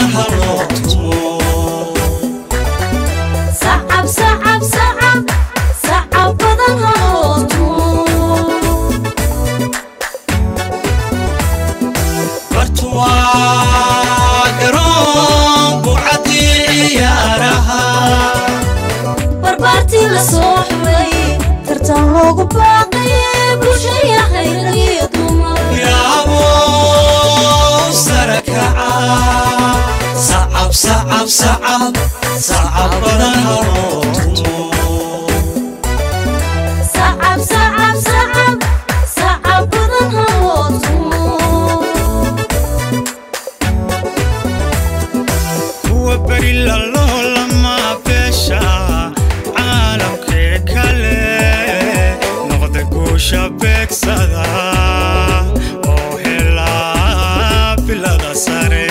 badan ha loo tumo sacab sacab sacab sacab badan haloo tumo bartuwaa garoon buucadii ciyaaraha barbaartii la soo xulay tartan loogu baaqay bulshaya hayragiyo dumar yaabow sare kaca sacab sacab sacab sacab badan ha loo tumo sacab sacab sacab sacab badan haloo tumo kuwa beri lalolama beesha caalamkee kale noqda guusha beegsada oo helaa bilada sare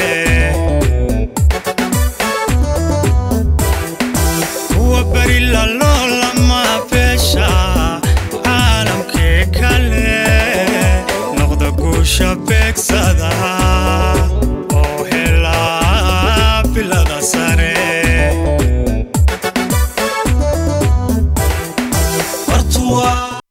kuwa beri lalolama beesha caalamkee kale noqda guusha beegsada oo helaa bilada sare bartuwaa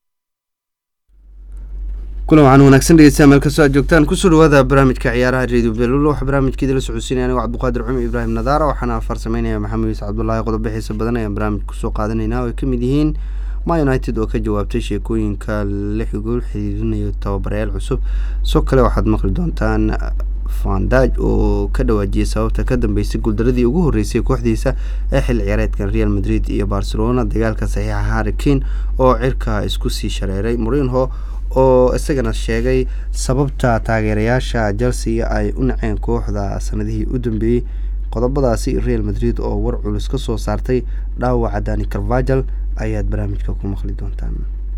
kulan waxaan wanaagsan dhegeystayaa meel kastoo aad joogtaan kusoo dhawaada barnaamijka ciyaaraha radio belulo waxaa barnaamijkeeda la socodsiinaya anigo cabduqaadir cumar ibraahim nadaara waxaana farsameynaya maxamed yuusuf cabdulaahi qodobo xiisa badan ayaan barnaamij kusoo qaadanayna oo ay kamid yihiin ma united oo ka jawaabtay sheekooyinka lix gool xiriirinayo tababarayaal cusub soo kale waxaad maqli doontaan fandaj oo ka dhawaajiyay sababta ka dambeysay guuldaradii ugu horeysay kooxdiisa ee xil ciyaareedkan real madrid iyo barcelona dagaalka saxiixa harri kane oo cirka isku sii shareeray morinho oo isagana sheegay sababta taageerayaasha chelsea ay u naceen kooxda sanadihii u dambeeyey qodobadaasi real madrid oo war culus ka soo saartay dhaawaca dani carvajal ayaad barnaamijka ku maqli doontaan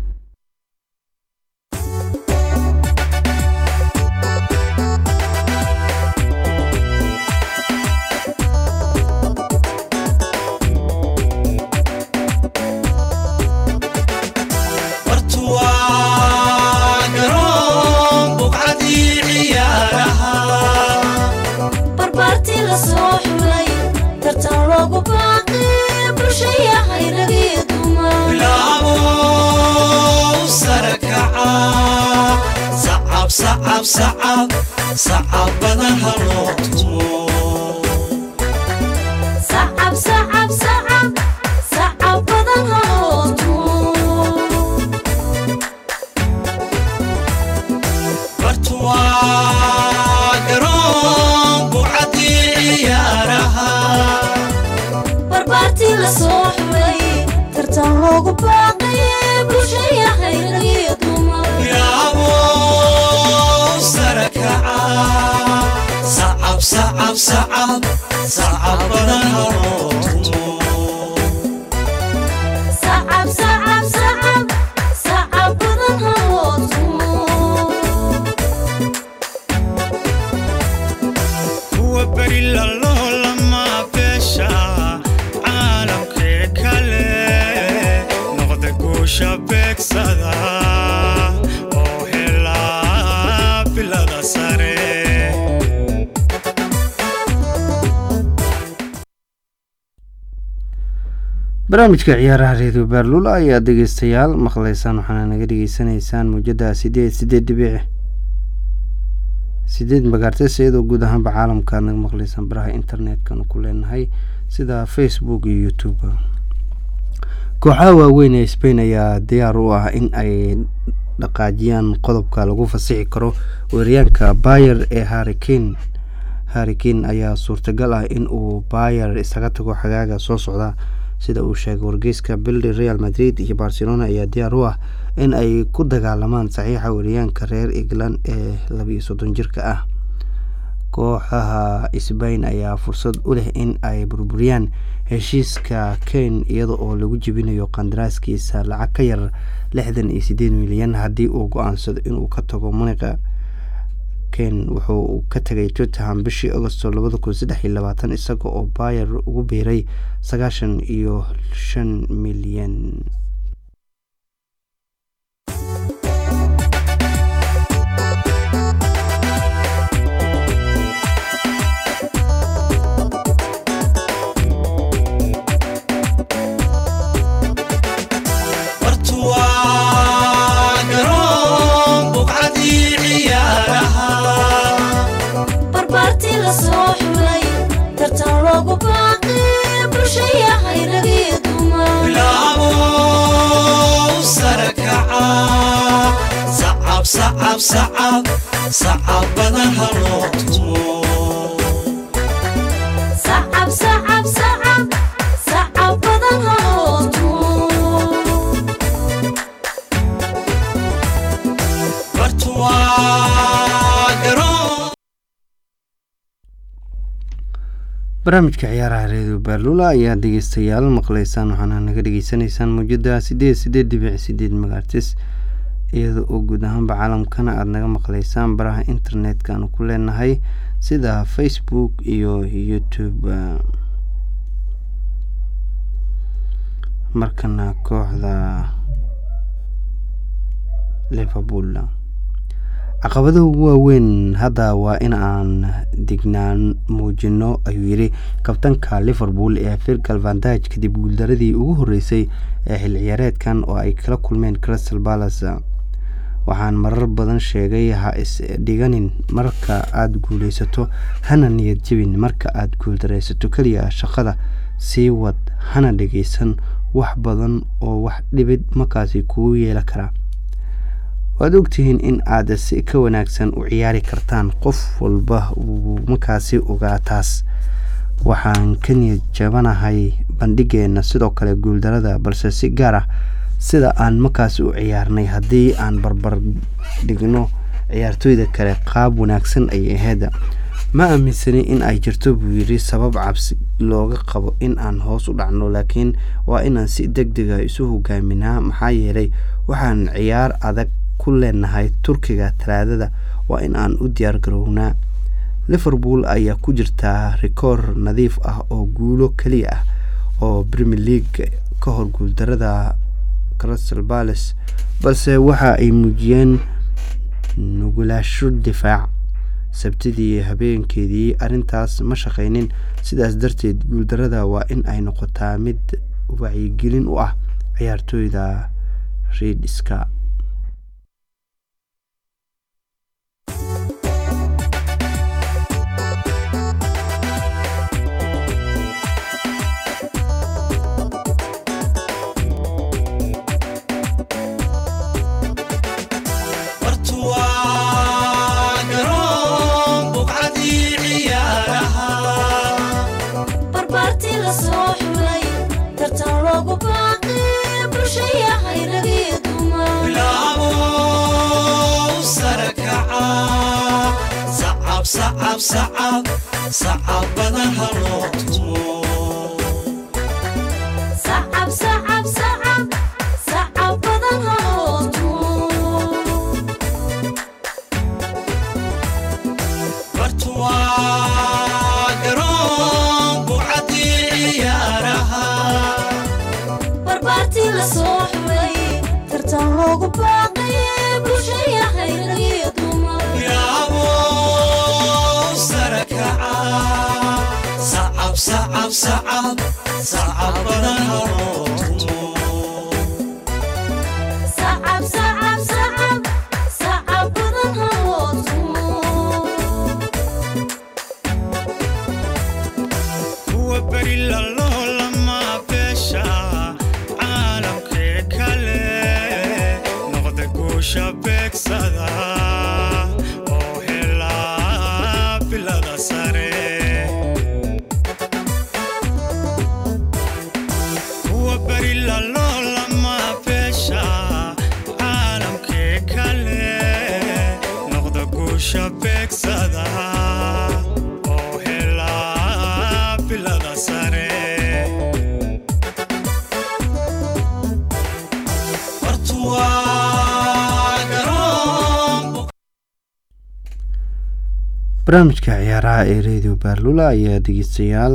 bartuwaa garoon buucadii ciyaaraha barbaartii la soo xulay tartan loogu baaqay bulshaya hayragiyo dumar bilaabow sare kaca sacab sacab sacab sacab badan ha loo tumo sacab sacab sacab sacab badan haloo tumo bartuwaa garoon buucadii ciyaaraha barbaartii la soo xulay tartan loogu baaqay bulshaya hayragiyo dumar yaabow sare kaca sacab sacab sacab sacab badan ha loo tumo sacab sacab sacab sacab badan haloo tumo kuwa beri lalolama beesha caalamkee kale noqda guusha beegsada oo helaa bilada sare barnaamijka ciyaaraha radio berlula ayaa dhegeystayaal maqleysaan waxaana naga dhegeysanaysaan muujada sideed sideed dhibic sideed magaartes iyadoo guud ahaanba caalamka naga maqleysaan baraha internetkanu ku leenahay sida facebook iyo youtube kooxaha waaweyn ee spain ayaa diyaar u ah in ay dhaqaajiyaan qodobka lagu fasixi karo weeryaanka bayer ee harrikane harrikane ayaa suurtagal ah in uu bayer isaga tago xagaaga soo socda sida uu sheegay wargeyska bildi real madrid iyo barcelona ayaa diyaar u ah in ay ku dagaalamaan saxiixa weeryaanka reer england ee labiiyo soddon jirka ah kooxaha sbain ayaa fursad u leh in ay burburiyaan heshiiska kane iyada oo lagu jebinayo qandaraaskiisa lacag ka yar lixdan iyo sideed milyan haddii uu go-aansado inuu ka tago muniqa kane wuxuu ka tagay tottenham bishii agosto labada kun saddex iyo labaatan isaga oo bayer ugu biiray sagaashan iyo shan milyan sacab sacab sacab sacab badan ha loo tumo sacab sacab sacab sacab badan ha loo tumo bartu waa garoon barnaamijka ciyaaraha reedio baalula ayaa dhegeystayaal maqleysaan waxaana naga dhegeysanaysaan muujada sideed sideed dhibic sideed magaartis iyada oo guud ahaanba caalamkana aada naga maqleysaan baraha internetka aanu ku leenahay sida facebook iyo youtube markana kooxda liverpool caqabadaha ugu waaweyn hadda waa in aan dignaan muujino ayuu yidhi kabtanka liverpool ee virgal vandage kadib guuldaradii ugu horeysay ee xil ciyaareedkan oo ay kala kulmeen crystal palace waxaan marar badan sheegay ha isdhiganin marka aada guuleysato hana niyad jebin marka aada guuldareysato keliya shaqada sii wad hana dhegeysan wax badan oo wax dhibid markaasi kugu yeela karaa waad ogtihiin in aad si ka wanaagsan u ciyaari kartaan qof walba uu markaasi ogaa taas waxaan ka niyad jabanahay bandhigeena sidoo kale guuldarada balse si gaar ah sida aan markaasi u ciyaarnay haddii aan barbar dhigno ciyaartooyda kale qaab wanaagsan ayay ahayd ma aaminsani in ay jirto buu yidhi sabab cabsi looga qabo in aan hoos u dhacno laakiin waa inaan si deg dega isu hogaaminaa maxaa yeelay waxaan ciyaar adag ku leenahay turkiga talaadada waa in aan u diyaar garownaa liverpool ayaa ku jirtaa rikoor nadiif ah oo guulo keliya ah oo premier league ka hor guuldarada crystal palace balse waxa ay muujiyeen nugulaasho difaac sabtidii habeenkeedii arrintaas ma shaqaynin sidaas darteed guuldarada waa in ay noqotaa mid wacyigelin u ah ciyaartooyda riidska bartu waa garoon buqcadii ciyaaraha barbaartii la soo xulay tartan loogu baaqay bulshaya hayragii dumar bilaabo sare kaca sacab sacab sacab sacab badan ha loo tumo sacab sacab sacab sacab badan ha loo tumo bartu waa garoon buqcadii ciyaaraha barbaartii la soo xulay tartan loogu baaqay bulshaya hayragii dumar bilaabo sare kaca sacab sacab sacab sacab badan ha loo tumo sacab sacab sacab sacab badan ha loo tumo kuwa beri lalolama beesha caalamkee kale noqda guusha beegsada oo helaa bilada sare kuwa beri lalolama beesha caalamkee kale noqda guusha beegsada oo helaa bilada sare bartu waa garoon barnaamijka ciyaaraha ee radio baarlula ayaa dhegeystayaal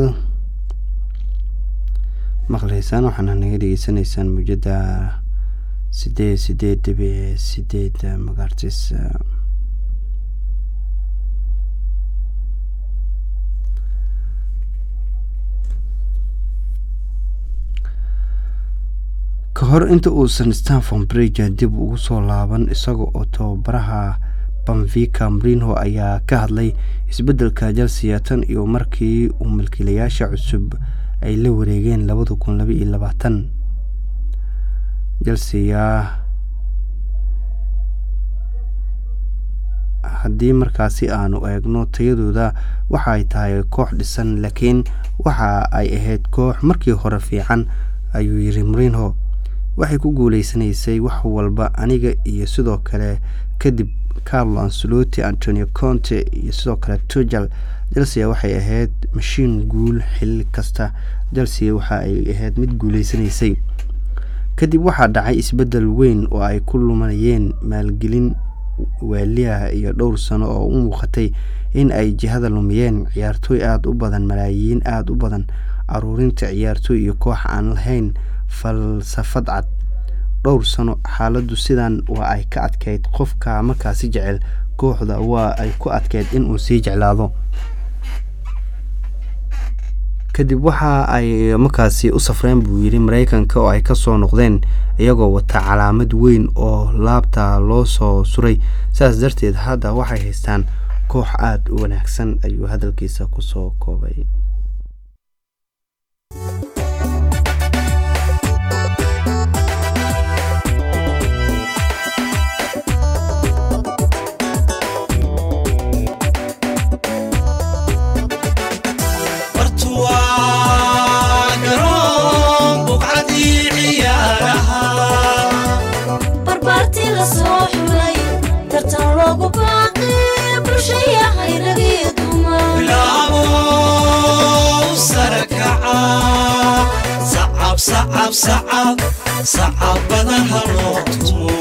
maqleysaan waxaana naga dhegeysanaysaan muujada sideed sideed dhibic sideed magaartis ka hor inta uusan stanford bridge dib ugu soo laaban isaga oo tababaraha banvika mrinho ayaa ka hadlay isbeddelka chelsea tan iyo markii uu milkiilayaasha cusub ay la wareegeen labada kun laba iyo labaatan chelsea haddii markaasi aanu eegno tayadooda waxa ay tahay koox dhisan laakiin waxa ay ahayd koox markii hore fiican ayuu yiri marinho waxay ku guuleysanaysay wax walba aniga iyo sidoo kale kadib carlo ancelotti antonio conte iyo sidoo kale tujal chelsea waxay ahayd mashiin guul xil kasta chelsea waxa ay ahayd mid guuleysanaysay kadib waxaa dhacay isbeddel weyn oo ay ku lumanayeen maalgelin waaliah iyo dhowr sano oo u muuqatay in ay jihada lumiyeen ciyaartooy aada u badan malaayiin aada u badan aruurinta ciyaartooy iyo koox aan lahayn falsafad cad dhowr sano xaaladdu sidan waa ay ka adkeyd qofka markaasi jecel kooxda waa ay ku adkeyd inuu sii jeclaado kadib waxa ay markaasi u safreen buu yidhi mareykanka oo ay kasoo noqdeen iyagoo wata calaamad weyn oo laabta loo soo suray saas darteed hadda waxay haystaan koox aada u wanaagsan ayuu hadalkiisa kusoo koobay bartuwaa garoon buqcadii ciyaaraha barbaartii la soo xulay tartan loogu baaqay bulshayahay ragii dumar bilaabo sare kaca sacab sacab sacab sacab badan ha loo tumo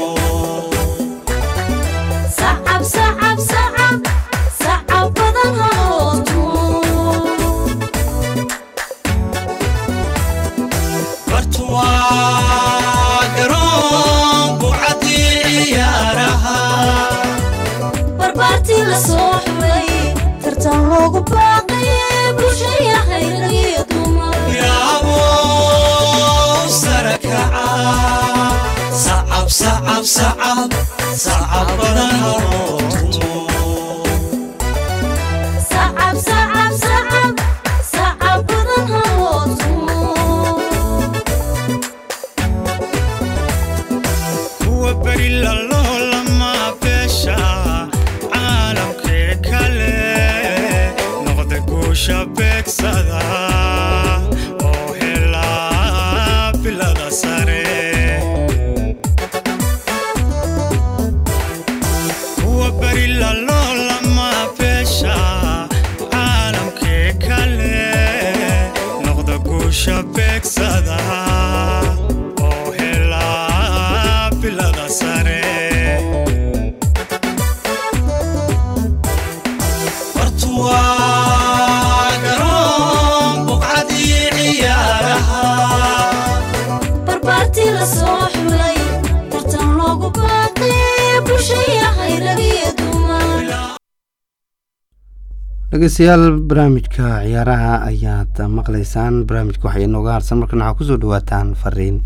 sacab sacab sacab sacab badan haloo tumo bartuwaa garoon buqcadii ciyaaraha barbaartii la soo xulay tartan loogu baaqay bulshayahay ragii dumar bilaabo sare kaca sacab sacab sacab sacab badan ha loo tumo sacab sacab sacab sacab badan haloo tumo kuwa beri lalolama beesha caalamkee kale noqda guusha beegsada oo helaa bilada sare kuwa beri lalolama beesha caalamkee kale noqda guusha beegsada oo helaa bilada sare bartuwaa garoon buqcadii ciyaaraha barbaartii la soo xulay tartan loogu baaqay bulshayahay ragii dumar dhegeystayaal barnaamijka ciyaaraha ayaad maqlaysaan barnaamijka waxaa inooga harsan markan waxaa kusoo dhawaataan fariin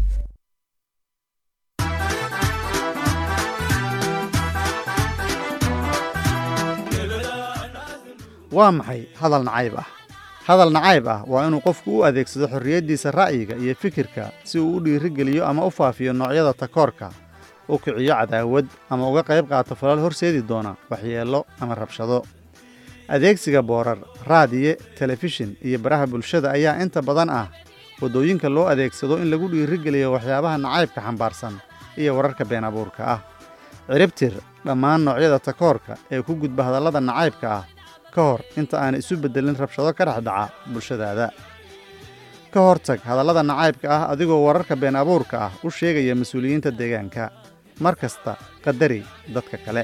waa maxay hadal nacayb ah hadal nacayb ah waa inuu qofku u adeegsado xorriyaddiisa ra'yiga iyo fikirka si uu u dhiirigeliyo ama u faafiyo noocyada takoorka u kiciyo cadaawad ama uga qayb qaato falal horseedi doona waxyeello ama rabshado adeegsiga boorar raadiye telefishin iyo baraha bulshada ayaa inta badan ah waddooyinka loo adeegsado in lagu dhiirigeliyo waxyaabaha nacaybka xambaarsan iyo wararka been abuurka ah ciribtir dhammaan noocyada takoorka ee ku gudba hadallada nacaybka ah ka hor inta aan isu beddelin rabshado ka dhex dhaca bulshadaada ka hortag hadallada nacaybka ah adigoo wararka been abuurka ah u sheegaya mas-uuliyiinta deegaanka mar kasta qadari dadka kale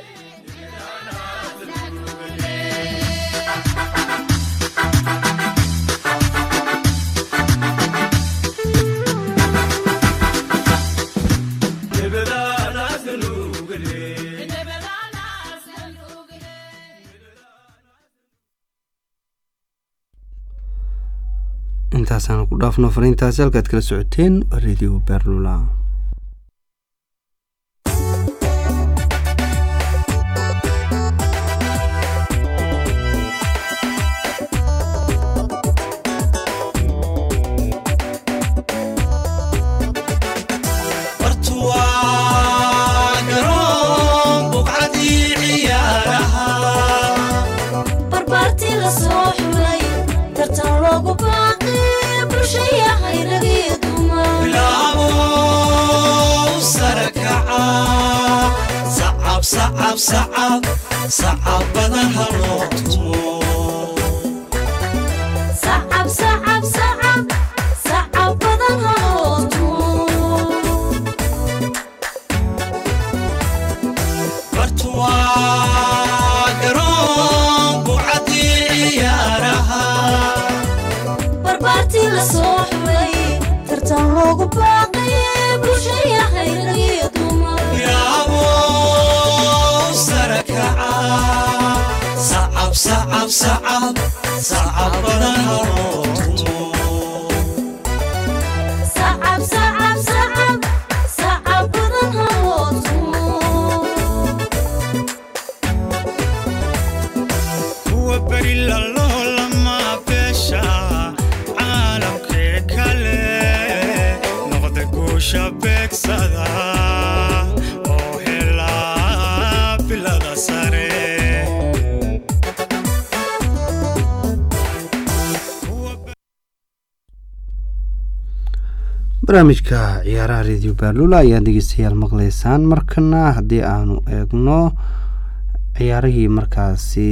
intaasaan ku dhaafno fariintaasi halkaad kala socoteen waa radio berlula bartuwaa garoon buqcadii ciyaaraha sacab sacab sacab badan ha loo tumo sacab sacab sacab sacab badan ha loo tumo bartu waa garoon bucadii ciyaaraha barbaartii la soo xulay tartan loogu baaqay bulshaya hayragiyo dumar yaabow sare kaca sacab sacab sacab sacab badan ha loo tumo sacab sacab sacab sacab badan ha loo tumo kuwa beri lalolama beesha caalamkee kale noqda guusha beegsada oo helaa bilada sare barnaamijka ciyaaraha radio baalula ayaa dhegeystayaal maqleysaan markana haddii aanu eegno ciyaarihii markaasi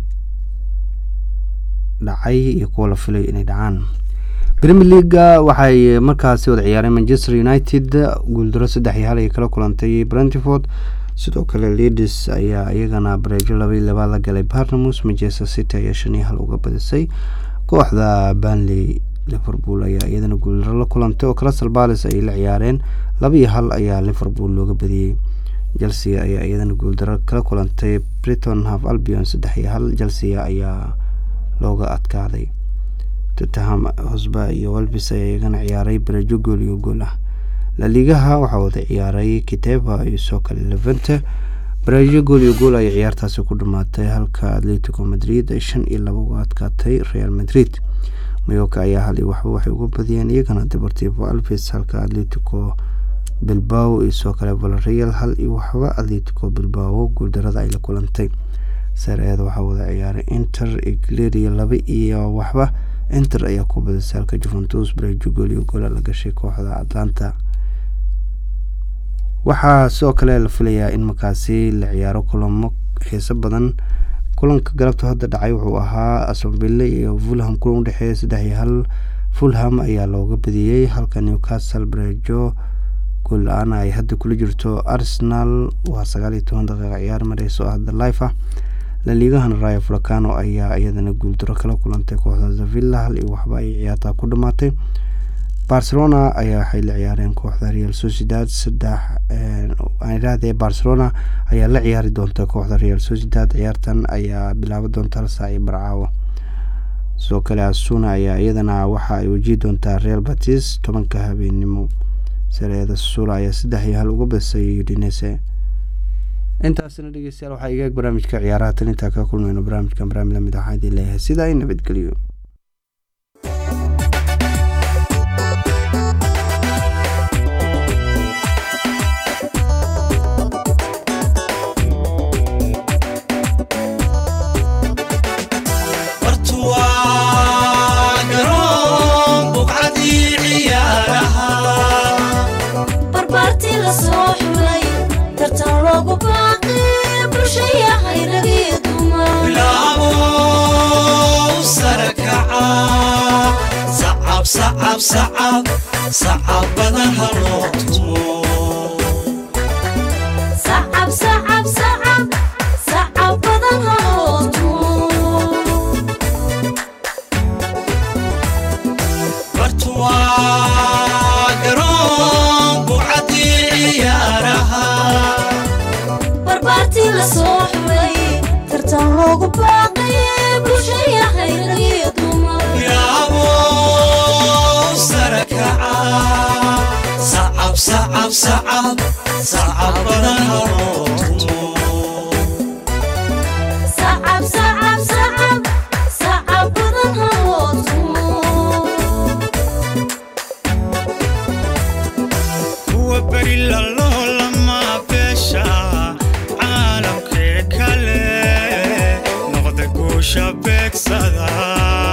dhacay iyo kuwa la filay inay dhacaan premier leaga waxay markaasi wada ciyaareen manchester united guuldaro saddex iyo hal ay kala kulantay brentford sidoo kale leaders ayaa iyagana bareejo laba iyo labaa la galay barnamus manchester city ayaa shan iyo hal uga badisay kooxda banley liverpool ayaa iyadana guuldaro la kulantay oo crystal palace ay la ciyaareen laba iyo hal ayaa liverpool looga badiyey chelsea ayaa iyadana guuldaro kala kulantay briton half albion saddex iyo hal chelsea ayaa looga adkaaday tottenham hosba iyo walbis ayaa iyagana ciyaaray bareejo gool iyo gool ah laligaha waxaa wada ciyaaray kiteva iyo soo kale levente bareejo gool iyo gool ayay ciyaartaasi ku dhamaatay halka atletico madrid ay shan iyo laba uga adkaatay real madrid mayoka ayaa hal iyo waxba waxay uga badiyeen iyagana deportivo alves halka atletico bilbao iyo soo kale valreal hal iyo waxba atletico bilbao guuldarada ay la kulantay sareeda waxaa wada ciyaaray inter igleria laba iyo waxba inter ayaa ku badisay halka juventus bareejo gool iyo goola la gashay kooxda atlanta waxaa sidoo kale la filayaa in markaasi la ciyaaro kulamo xiiso badan kulanka galabta hadda dhacay wuxuu ahaa astonville iyo fulham kulan udhexeeya saddex iyo hal fulham ayaa looga badiyey halka newcastle bareejo gool la-aan ay hadda kula jirto arsenal waa sagaal iyo toban daqiiqa ciyaar mareyso hadda life ah laliigahan rayo fulcano ayaa iyadana guuldaro kala kulantay kooxda zavilla hal iyo waxba ay ciyaartaa ku dhamaatay barcelona ayaa waxay la ciyaareen kooxda real sociedad saddex irahdee barcelona ayaa la ciyaari doonta kooxda real sociedad ciyaartan ayaa bilaaban doonta hal saac iyo barcaawo sidoo kale asuna ayaa iyadana waxa ay wajihi doontaa real batis tobanka habeenimo sareeda sula ayaa saddex iyo hal uga badisay udinese intaasina dhegeystayaal waxaa igaag barnaamijka ciyaaraha tan intaa ka kulmayno barnaamijkan barnaamij lamid waxaa idin leeyahay sidaa i nabadgeliyo bartu waa garoon buqcadii ciyaaraha barbaartii la soo xulay tartan loogu baaqay bulshaya hayragiyo dumar bilaabo sare kaca sacab sacab sacab sacab badan ha loo tumo sacab sacab sacab sacab badan ha loo tumo bartu waa garoon bucadii ciyaaraha barbaartii la soo xulay tartan loogu baaqay bulshaya hayragiyo dumar bilaabo sare kaca sacab sacab sacab sacab badan ha loo tumo sacab sacab sacab sacab badan ha loo tumo kuwa beri lalolama beesha caalamkee kale noqda guusha beegsada